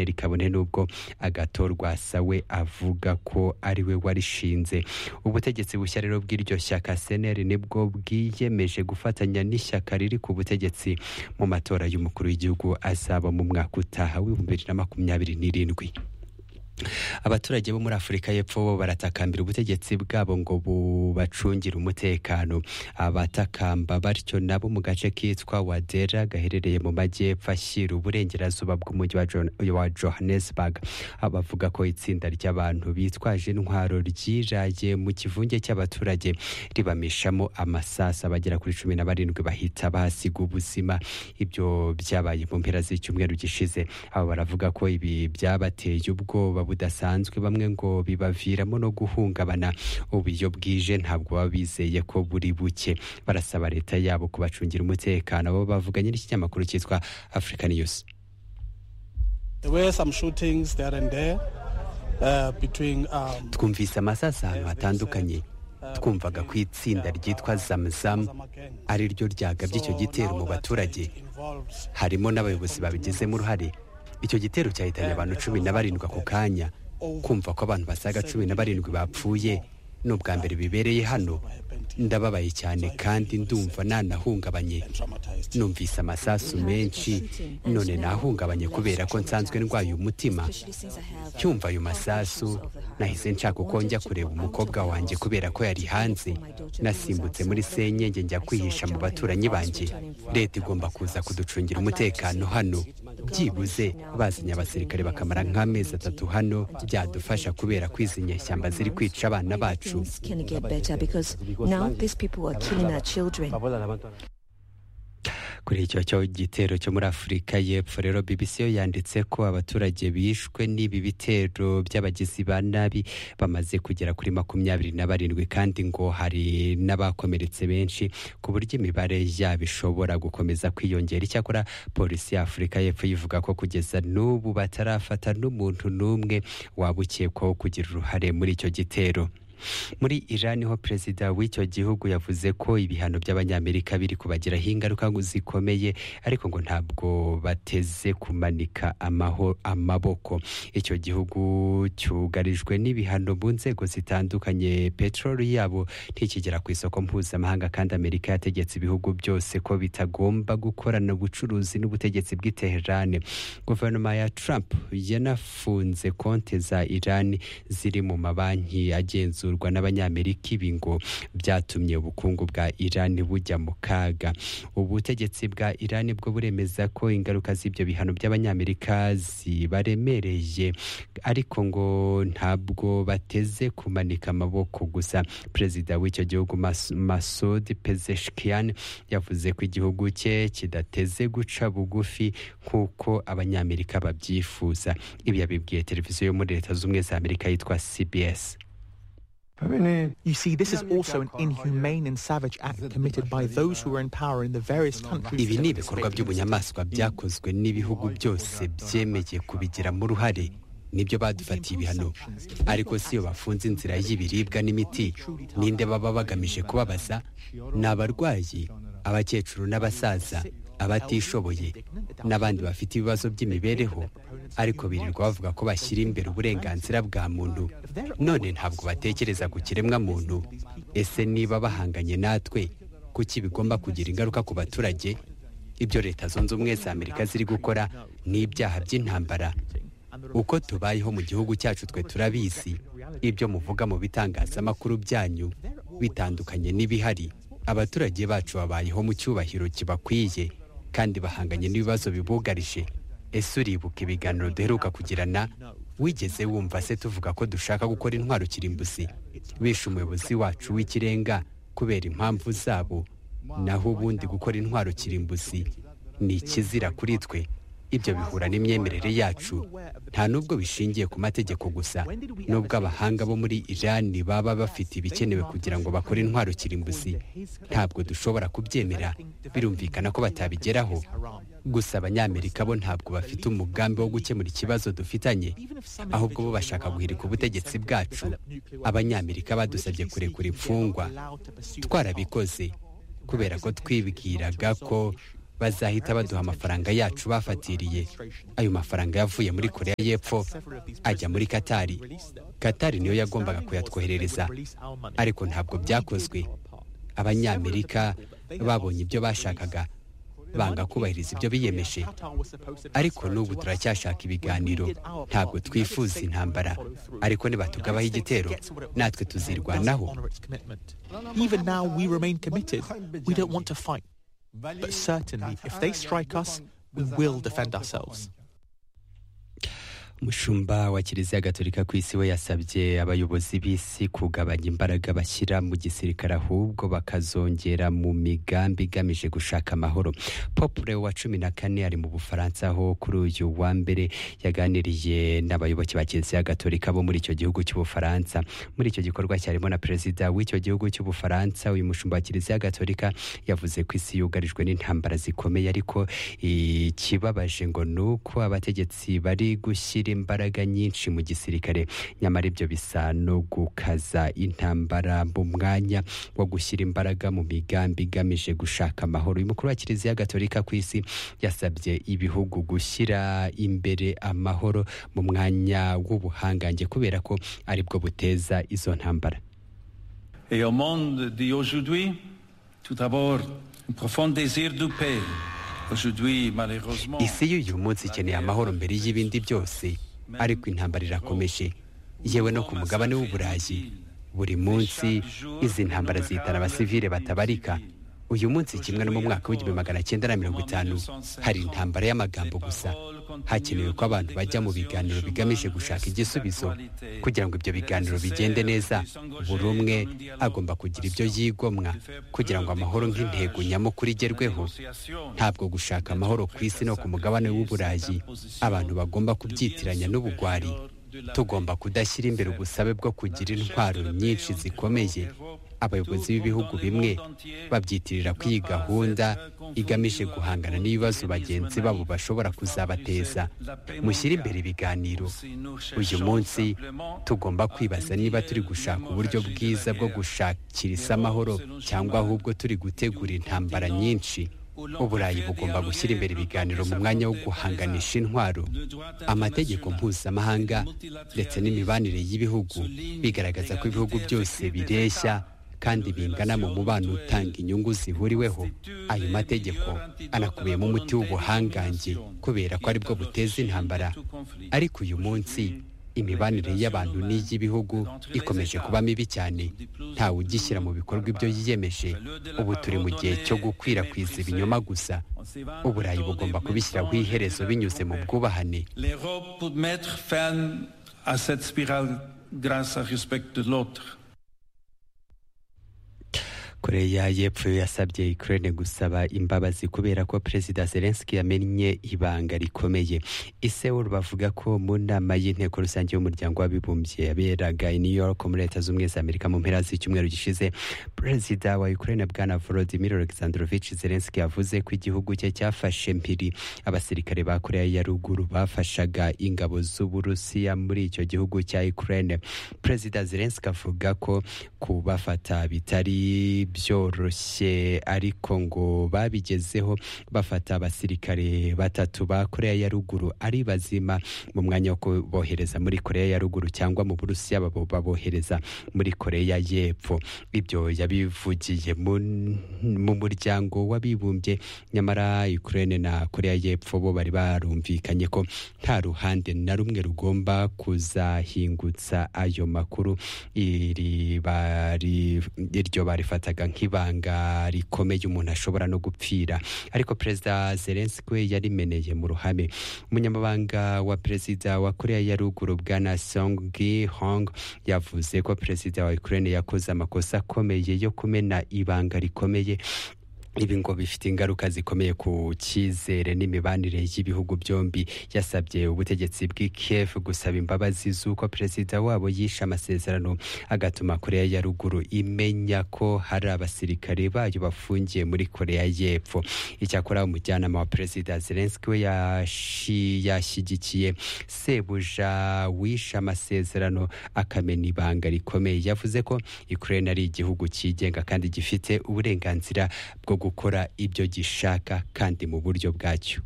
kabone n'ubwo agatorwasawe avuga ko ari we warishinze ubutegetsi bushya rero bw'iryo shyaka seneri nibwo bwiyemeje gufatanya n'ishyaka riri ku butegetsi mu matora y'umukuru w'igihugu azaba mu mwaka utaha w'ibihumbi bibiri na makumyabiri n'irindwi abaturage bo muri afurika y'epfo bo baratakambira ubutegetsi bwabo ngo bubacungire umutekano abatakamba batyo nabo mu gace kitwa wadera gaherereye mu majyepfo ashyira uburengerazuba bw'umujyi wa johannesburg abavuga ko itsinda ry'abantu bitwaje intwaro ryiraye mu kivunge cy'abaturage ribamishamo amasasu abagera kuri cumi na barindwi bahita bahasiga ubuzima ibyo byabaye mu mpera z'icyumweru gishize aba baravuga ko ibi byabateye ubwoba budasanzwe bamwe ngo bibaviramo no guhungabana ubu iyo bwije ntabwo baba bizeye ko buri buke barasaba leta yabo kubacungira umutekano bo bavuganye n'ikinyamakuru cyitwa african news twumvise amasasu ahantu hatandukanye twumvaga ko itsinda ryitwa zamuzamu ari ryo ryagabye icyo gitero mu baturage harimo n'abayobozi babigizemo uruhare icyo gitero cyahitanye abantu cumi na barindwi ako kanya kumva ko abantu basaga cumi na barindwi bapfuye ni ubwa mbere bibereye hano ndababaye cyane kandi ndumva nanahungabanye numvise amasasu menshi none nahungabanye kubera ko nsanzwe ndwaye umutima cyumva ayo masasu nahise nshaka uko njya kureba umukobwa wanjye kubera ko yari hanze nasimbutse muri senyenge njya kwihisha mu baturanyi banjye leta igomba kuza kuducungira umutekano hano byibuze bazanye abasirikare bakamara nk'amezi atatu hano byadufasha kubera ko izi nyeshyamba ziri kwica abana bacu Now these people are killing our children. kuri icyo cyo gitero cyo muri afurika y'epfo rero bbc yo yanditse ko abaturage bishwe n'ibi bitero by'abagizi ba nabi bamaze kugera kuri makumyabiri na barindwi kandi ngo hari n'abakomeretse benshi ku buryo imibare yabo ishobora gukomeza kwiyongera icyakora polisi ya afurika y'epfo yivuga ko kugeza n'ubu batarafata n'umuntu n'umwe waba ukekwaho kugira uruhare muri icyo gitero muri irani ho perezida w'icyo gihugu yavuze ko ibihano by'abanyamerika biri kubagiraho ingaruka zikomeye ariko ngo ntabwo bateze kumanika amaho amaboko icyo gihugu cyugarijwe n'ibihano mu nzego zitandukanye peteroli yabo ntikigera ku isoko mpuzamahanga kandi amerika yategetse ibihugu byose ko bitagomba gukorana ubucuruzi n'ubutegetsi bw'iterane guverinoma ya Trump yanafunze konti za irani ziri mu mabanki agenzura kugenzurwa n'abanyamerika ibi ngo byatumye ubukungu bwa irani bujya mu kaga ubutegetsi bwa irani bwo buremeza ko ingaruka z'ibyo bihano by'abanyamerika zibaremereye ariko ngo ntabwo bateze kumanika amaboko gusa perezida w'icyo gihugu masudi pezeshkian yavuze ko igihugu cye kidateze guca bugufi nk'uko abanyamerika babyifuza ibi yabibwiye televiziyo yo muri leta z'ubumwe za amerika yitwa cbs You see, this is also an inhumane and savage act committed by those who are in power in the various countries. ibi ni ibikorwa by'ubunyamaswa byakozwe n'ibihugu byose byemeye kubigiramo uruhare nibyo badufatiye ibihano ariko siyo bafunze inzira y'ibiribwa n'imiti ninde baba bagamije kubabaza ni abarwayi abakecuru n'abasaza abatishoboye n'abandi bafite ibibazo by'imibereho ariko birirwa bavuga ko bashyira imbere uburenganzira bwa muntu none ntabwo batekereza ku kiremwa muntu ese niba bahanganye natwe kuki bigomba kugira ingaruka ku baturage ibyo leta zunze ubumwe za amerika ziri gukora ni ibyaha by'intambara uko tubayeho mu gihugu cyacu twe turabizi ibyo muvuga mu bitangazamakuru byanyu bitandukanye n'ibihari abaturage bacu babayeho mu cyubahiro kibakwiye kandi bahanganye n'ibibazo bibugarije ese uribuka ibiganiro duheruka kugirana wigeze wumva se tuvuga ko dushaka gukora intwaro kirimbuzi bishe umuyobozi wacu w'ikirenga kubera impamvu zabo naho ubundi gukora intwaro kirimbuzi ni ikizira kuri twe ibyo bihura n'imyemerere yacu nta n'ubwo bishingiye ku mategeko gusa n'ubwo abahanga bo muri irani baba bafite ibikenewe kugira ngo bakore intwaro kirimbuzi ntabwo dushobora kubyemera birumvikana ko batabigeraho gusa abanyamerika bo ntabwo bafite umugambi wo gukemura ikibazo dufitanye ahubwo bo bashaka guhirika ubutegetsi bwacu abanyamerika badusabye kurekura imfungwa twarabikoze kubera ko twibwiraga ko bazahita baduha amafaranga yacu bafatiriye ayo mafaranga yavuye muri koreya y'epfo ajya muri katari katari niyo yagombaga kuyatwoherereza ariko ntabwo byakozwe abanyamerika babonye ibyo bashakaga banga kubahiriza ibyo biyemeje ariko n'ubu turacyashaka ibiganiro ntabwo twifuza intambara ariko nibatugabaho igitero natwe tuzirwanaho Even now, we remain committed. We don't want to fight. But certainly, if they strike us, we will defend ourselves. umushumba wa kiliziya gatolika ku isi we yasabye abayobozi b'isi kugabanya imbaraga bashyira mu gisirikare ahubwo bakazongera mu migambi igamije gushaka amahoro popure wa cumi na kane ari mu bufaransa aho kuri uyu wa mbere yaganiriye n'abayoboke ba kiliziya gatolika bo muri icyo gihugu cy'ubufaransa muri icyo gikorwa cyarimo na perezida w'icyo gihugu cy'ubufaransa uyu mushumba wa kiliziya gatolika yavuze ko isi yugarijwe n'intambara zikomeye ariko ikibabaje ngo ni uko abategetsi bari gushyira imbaraga nyinshi mu gisirikare nyamara ibyo bisa no gukaza intambara mu mwanya wo gushyira imbaraga mu migambi igamije gushaka amahoro uyu mukuru wa kiliziya gatolika ku isi yasabye ibihugu gushyira imbere amahoro mu mwanya w'ubuhangange kubera ko aribwo buteza izo ntambara Et au monde d'aujourd'hui, tout d'abord, un profond désir de paix. Aujourd'hui, malheureusement, isi y'uyu munsi ikeneye amahoro mbere y'ibindi byose ariko intambara irakomeje yewe no ku mugabane w'uburayi buri munsi izi ntambara zihitana abasivile batabarika uyu munsi kimwe no mu mwaka w'igihumbi magana cyenda na mirongo itanu hari intambara y'amagambo gusa hakenewe ko abantu bajya mu biganiro bigamije gushaka igisubizo kugira ngo ibyo biganiro bigende neza buri umwe agomba kugira ibyo yigomwa kugira ngo amahoro nk'intego nyamukuru igerweho ntabwo gushaka amahoro ku isi no ku mugabane w'uburayi abantu bagomba kubyitiranya n'ubugwari tugomba kudashyira imbere ubusabe bwo kugira intwaro nyinshi zikomeye abayobozi b'ibihugu bimwe babyitirira ko iyi gahunda igamije guhangana n'ibibazo bagenzi babo bashobora kuzabateza mushyire imbere ibiganiro uyu munsi tugomba kwibaza niba turi gushaka uburyo bwiza bwo gushakira isi amahoro cyangwa ahubwo turi gutegura intambara nyinshi uburayi bugomba gushyira imbere ibiganiro mu mwanya wo guhanganisha intwaro amategeko mpuzamahanga ndetse n'imibanire y'ibihugu bigaragaza ko ibihugu byose bireshya kandi bingana mu mubano utanga inyungu zihuriweho ayo mategeko anakubiyemo umuti w'ubuhangange kubera ko aribwo buteza intambara ariko uyu munsi imibanire y'abantu n'iy'ibihugu ikomeje kuba mibi cyane ntawe ugishyira mu bikorwa ibyo yiyemeje ubu turi mu gihe cyo gukwirakwiza ibinyoma gusa uburayi bugomba kubishyiraho iherezo binyuze mu bwubahane l'Europe pour mettre fin à cette spirale grâce au respect de l'autre. koreya y'epfo yo yasabye ukraine gusaba imbabazi kubera ko perezida zelenski yamennye ibanga rikomeye iseul bavuga ko mu nama y'inteko rusange y'umuryango w'abibumbye yaberaga i new york muri leta z'ubumwe za amerika mu mpera z'icyumweru gishize perezida wa ukraine bwana volodimir alexandrovich zelenski yavuze ko igihugu cye cyafashe mpiri abasirikare ba koreya ya ruguru bafashaga ingabo z'uburusiya muri icyo gihugu cya ukraine perezida zelenski avuga ko kubafata bitari byoroshye ariko ngo babigezeho bafata abasirikare batatu ba koreya ya ruguru ari bazima mu mwanya wo kubohereza muri koreya ya ruguru cyangwa mu burusiya babo babohereza muri koreya y'epfo ibyo yabivugiye mu mu muryango w'abibumbye nyamara ukraine na koreya y'epfo bo bari barumvikanye ko nta ruhande na rumwe rugomba kuzahingutsa ayo makuru iri bari iryo barifataga nk'ibanga rikomeye umuntu ashobora no gupfira ariko perezida zelenski we yarimeneye mu ruhame umunyamabanga wa perezida wa koreya ya ruguru bwana song gi hong yavuze ko perezida wa ukraine yakoze amakosa akomeye yo kumena ibanga rikomeye ibi ngo bifite ingaruka zikomeye ku cyizere n'imibanire y'ibihugu byombi yasabye ubutegetsi bw'i Kiev gusaba imbabazi z'uko perezida wabo yishe amasezerano agatuma koreya ya ruguru imenya ko hari abasirikare bayo bafungiye muri koreya y'epfo icyakora umujyanama wa perezida zelenski we yashi- yashyigikiye sebuja wishe amasezerano akamena ibanga rikomeye yavuze ko ukraine ari igihugu cyigenga kandi gifite uburenganzira bwo gukora ibyo gishaka kandi mu buryo bwacyo